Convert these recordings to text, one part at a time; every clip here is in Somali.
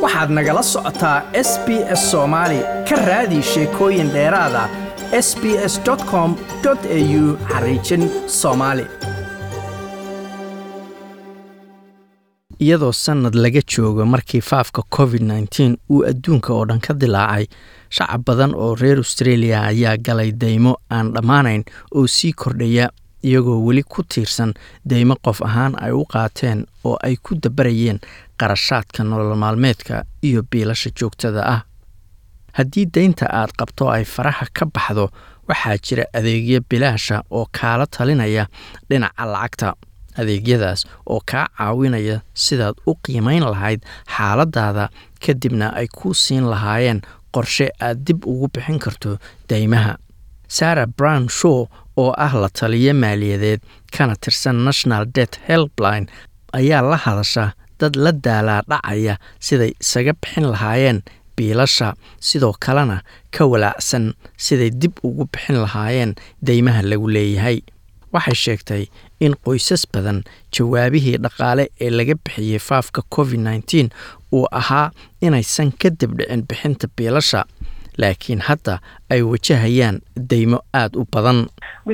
waxaad nagala socotaa s b s soomaali ka raadi sheekooyin dheeraada s b s com au xariijin soomaali iyadoo sannad laga joogo markii faafka covid nteen uu adduunka oo dhan ka dilaacay shacab badan oo reer australia ayaa galay deymo aan dhammaanayn oo sii kordhaya iyagoo weli ku tiirsan deymo qof ahaan ay u qaateen oo ay ku dabarayeen qarashaadka nolol maalmeedka iyo biilasha joogtada ah haddii deynta aad qabto ay faraha ka baxdo waxaa jira adeegyo bilaasha oo kaala talinaya dhinaca lacagta adeegyadaas oo kaa caawinaya sidaad u qiimayn lahayd xaaladaada kadibna ay ku siin lahaayeen qorshe aad dib ugu bixin karto deymaha sarah brown show oo ah la taliyo maaliyadeed kana tirsan national det helpline ayaa la hadasha dad la daalaa dhacaya siday isaga bixin lahaayeen biilasha sidoo kalena ka walaacsan siday dib ugu bixin lahaayeen deymaha lagu leeyahay waxay sheegtay in qoysas badan jawaabihii dhaqaale ee laga bixiyey faafka covid nteen uu ahaa inaysan ka dibdhicin bixinta biilasha laakiin hadda ay wajahayaan deymo aad u badan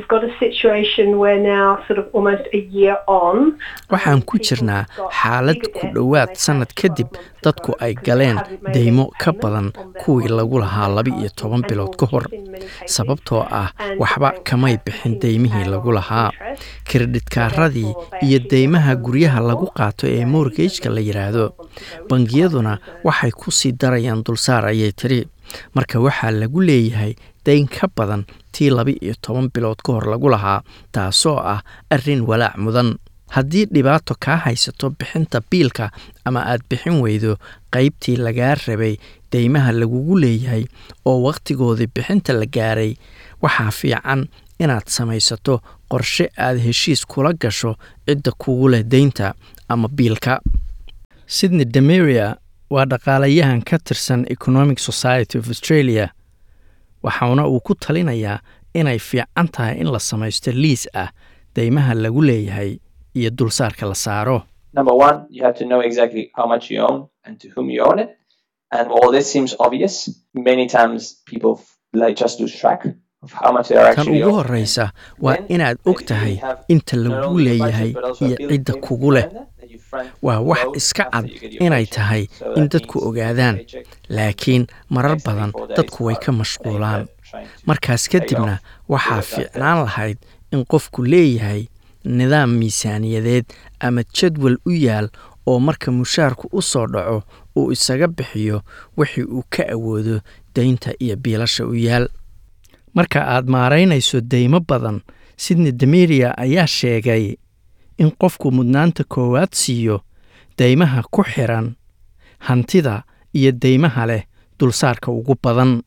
waxaan ku jirnaa xaalad ku dhowaad sannad kadib dadku ay galeen deymo ka badan kuwii lagu lahaa laba-iyo toban bilood ka hor sababtoo ah waxba kamay bixin deymihii lagu lahaa kiredhidkaaradii iyo deymaha guryaha lagu qaato ee morgejka la yidhaahdo bangiyaduna waxay ku sii darayaan dulsaar ayay tiri marka waxaa lagu leeyahay dayn ka badan tii laba-iyo toban bilood ka hor lagu lahaa taasoo ah arrin walaac mudan haddii dhibaato kaa haysato bixinta biilka ama aad bixin weydo qaybtii lagaa rabay deymaha lagugu leeyahay oo wakhtigoodii bixinta la gaaray waxaa fiican inaad samaysato qorshe aad heshiis kula gasho cidda kugu leh deynta ama biilka sydney demeria waa dhaqaalayahan ka tirsan economic society of australia waxauna uu ku talinayaa inay fiican tahay in la samaysto liis ah deymaha lagu leeyahay iyo dulsaarka la saaro tan ugu horreysa waa inaad og tahay inta lagu leeyahay iyo cidda kugu leh waa wax iska cad inay tahay in dadku ogaadaan laakiin marar badan dadku way ka mashquulaan markaas kadibna waxaa fiicnaan lahayd in qofku leeyahay nidaam miisaaniyadeed ama jadwal u yaal oo marka mushaarku u soo dhaco uu isaga bixiyo wixii uu ka awoodo deynta iyo biilasha u yaal marka aad maaraynayso deymo badan sidney demeria ayaa sheegay in qofku mudnaanta koowaad siiyo deymaha ku xiran hantida iyo deymaha leh dulsaarka ugu badan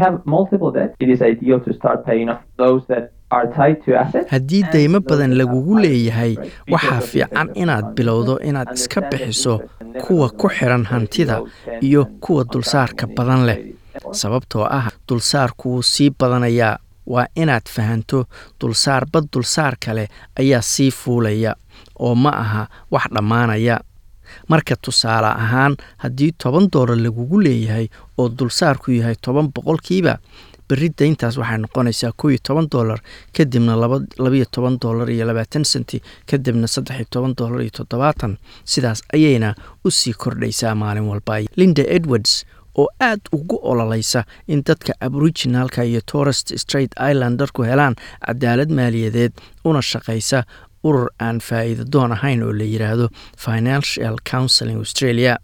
haddii deymo badan lagugu leeyahay waxaa fiican inaad bilowdo inaad iska bixiso kuwa ku xiran hantida iyo kuwa dulsaarka badan leh sababtoo ah dulsaarku wuu sii badanayaa waa inaad fahanto dulsaarba dulsaar kale ayaa sii fuulaya oo ma aha wax dhammaanaya marka tusaale ahaan haddii toban doolar lagugu leeyahay oo dulsaarku yahay toban boqolkiiba berri dayntaas waxay noqonaysaa kow iyo toban doolar kadibna labaiyo toban doolar iyo labaatan senti kadibna saddex iyo toban doolar iyo toddobaatan sidaas ayayna u sii kordhaysaa maalin walba linda edwards oo aad ugu ololaysa in dadka aboriginalka iyo torest straight islandarku helaan cadaalad maaliyadeed una shaqaysa urur aan faa'iida doon ahayn oo la yidhaahdo financial counseling australia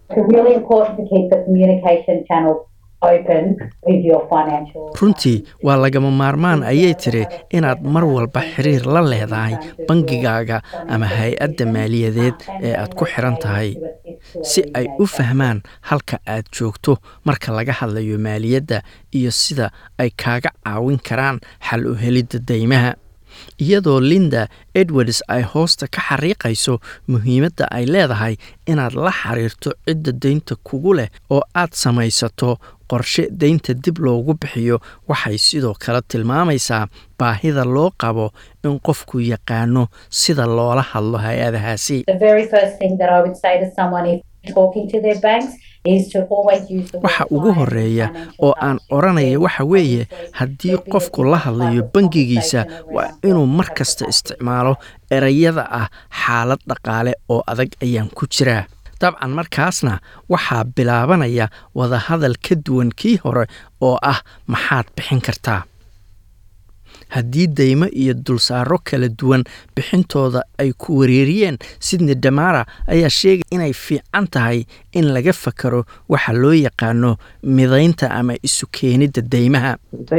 runtii waa lagama maarmaan ayay tiri inaad mar walba xiriir la leedahay bangigaaga ama hay-adda maaliyadeed ee aad ku xiran tahay si ay u fahmaan halka aad joogto marka laga hadlayo maaliyadda iyo sida ay kaaga caawin karaan xal u helidda deymaha iyadoo linda edwards ay hoosta ka xariiqayso muhiimadda ay leedahay inaad la xiriirto cidda deynta kugu leh oo aad samaysato qorshe deynta dib loogu bixiyo waxay sidoo kale tilmaamaysaa baahida loo qabo in qofku yaqaano sida loola hadlo hay-adahaasi waxa ugu horeeya oo aan odhanaya waxa weeye haddii qofku la hadlayo bangigiisa waa inuu mar kasta isticmaalo erayada ah xaalad dhaqaale oo adag ayaan ku jiraa dabcan markaasna waxaa bilaabanaya wadahadal ka duwan kii hore oo ah maxaad bixin kartaa haddii daymo iyo dulsaaro kala duwan bixintooda ay ku wareeriyeen sidney damara ayaa sheegay inay fiican tahay in laga fakaro waxa loo yaqaano midaynta ama isu keenidda deymaha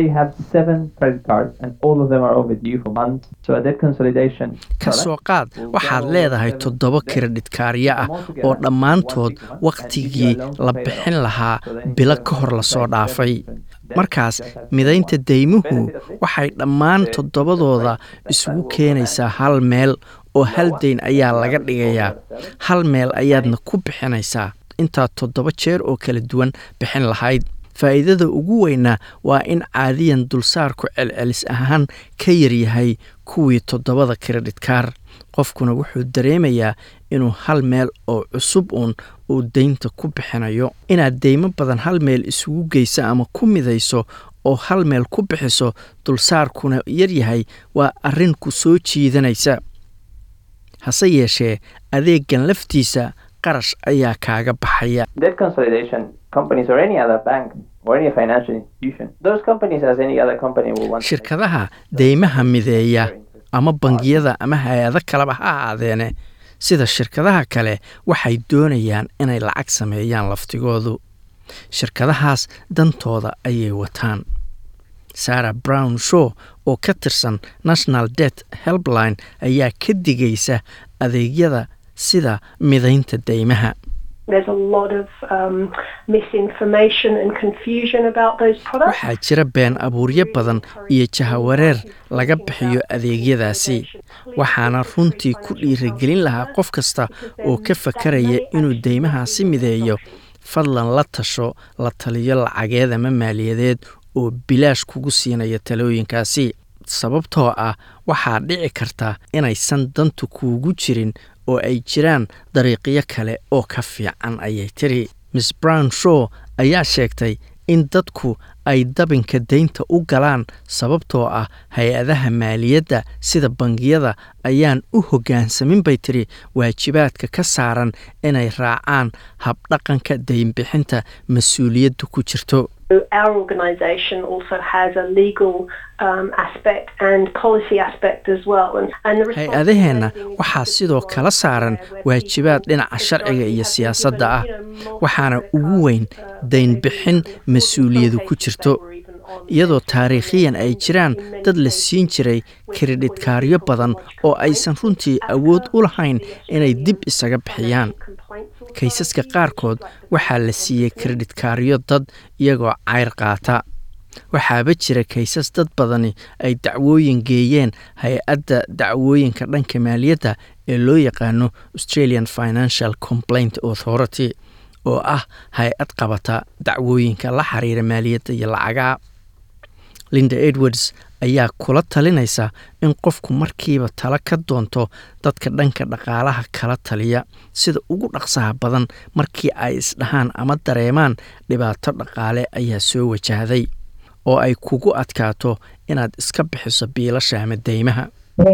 ka soo qaad waxaad leedahay toddoba kiredhit kaaryo ah oo dhammaantood wakhtigii la bixin lahaa bilo ka hor lasoo dhaafay markaas midaynta deymuhu waxay dhammaan toddobadooda isugu keenaysaa hal meel oo hal dayn ayaa laga dhigayaa hal meel ayaadna ku bixinaysaa intaad toddoba jeer oo kala duwan bixin lahayd faa'iidada ugu weynaa waa in caadiyan dulsaarku celcelis ahaan ka yaryahay kuwii toddobada kiredhitkaar qofkuna wuxuu dareemayaa inuu hal meel oo cusub uun uu deynta ku bixinayo inaad deymo badan hal meel isugu geyso ama ku midayso oo hal meel ku bixiso dulsaarkuna yaryahay waa arrin ku soo jiidanaysa hase yeeshee adeegan laftiisa qarash ayaa kaaga baxaya shirkadaha deymaha mideeya ama bangiyada ama hay-ado kaleba ha ahaadeene sida shirkadaha kale waxay doonayaan inay lacag sameeyaan laftigoodu shirkadahaas dantooda ayay wataan sarah brown show oo ka tirsan national det helpline ayaa ka digaysa adeegyada sida midaynta deymaha waxaa jira been abuuryo badan iyo jahawareer laga bixiyo adeegyadaasi waxaana runtii ku dhiirigelin lahaa qof kasta oo ka fakaraya inuu deymahaasi mideeyo fadlan la tasho la taliyo lacageed ama maaliyadeed oo bilaash kugu siinaya talooyinkaasi sababtoo ah waxaa dhici karta inaysan dantu kuugu jirin oo ay jiraan dariiqyo kale oo ka fiican ayay tiri miss brown show ayaa sheegtay in dadku ay dabinka deynta u galaan sababtoo ah hay-adaha maaliyadda sida bangiyada ayaan u hoggaansamin bay tiri waajibaadka ka saaran inay raacaan habdhaqanka deynbixinta mas-uuliyaddu ku jirto hay-adaheenna waxaa sidoo kala saaran waajibaad dhinaca sharciga iyo siyaasadda ah waxaana ugu weyn daynbixin mas-uuliyadu ku jirto iyadoo taariikhiyan ay jiraan dad la siin jiray kiredhitkaaryo badan oo aysan runtii awood u lahayn inay dib isaga bixiyaan kaysaska qaarkood waxaa la siiyey kiredhitkaaryo dad iyagoo cayr qaata waxaaba jira kaysas dad badani ay dacwooyin geeyeen hay-adda dacwooyinka dhanka maaliyadda ee loo yaqaano australian financial complaint authority oo ah hay-ad qabata dacwooyinka la xiriira maaliyadda iyo lacagaha linda edwards ayaa kula talinaysa in qofku markiiba talo ka doonto dadka dhanka dhaqaalaha kala taliya sida ugu dhaqsaha badan markii ay isdhahaan ama dareemaan dhibaato dhaqaale ayaa soo wajahday oo ay kugu adkaato inaad iska bixiso biilasha ama deymaha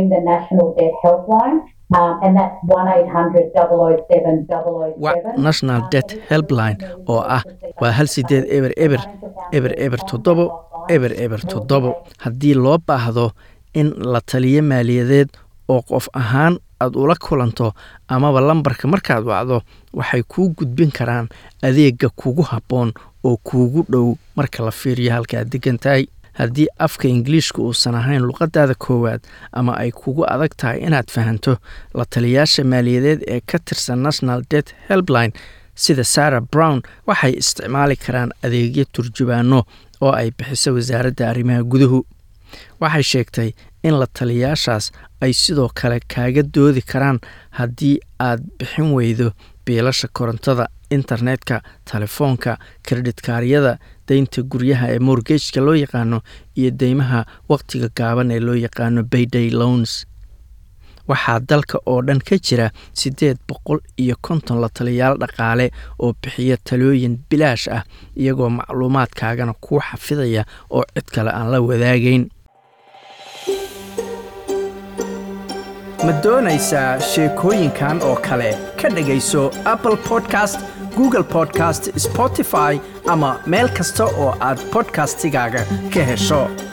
wa national det helpline oo ah waa hal sideed eber eber eber eber toddobo eber eber toddobo haddii loo baahdo in la taliyo maaliyadeed oo qof ahaan aad ula kulanto amaba lambarka markaad wacdo waxay kuu gudbin karaan adeega kugu habboon oo kuugu dhow marka la fiiriyo halka aad degan tahay haddii afka ingiliishka uusan ahayn luqadaada koowaad ama ay kugu adag tahay inaad fahanto la taliyaasha maaliyadeed ee ka tirsan national det helpline sida sarah brown waxay isticmaali karaan adeegyo turjubaano oo ay bixiso wasaaradda arrimaha guduhu waxay sheegtay in la taliyaashaas ay sidoo kale kaaga doodi karaan haddii aad bixin weydo biilasha korontada internetka telefoonka kredhitkaaryada deynta guryaha ee morgejka loo yaqaano iyo deymaha wakhtiga gaaban ee loo yaqaano bayday loans waxaa dalka oo dhan ka jira siddeed boqol iyo konton la taliyaal dhaqaale oo bixiya talooyin bilaash ah iyagoo macluumaadkaagana kuu xafidaya oo cid kale aan la wadaagayn ma doonaysaa sheekooyinkan oo kale ka dhegayso apple podcast google podcast spotify ama meel kasta oo aad bodkastigaaga ka hesho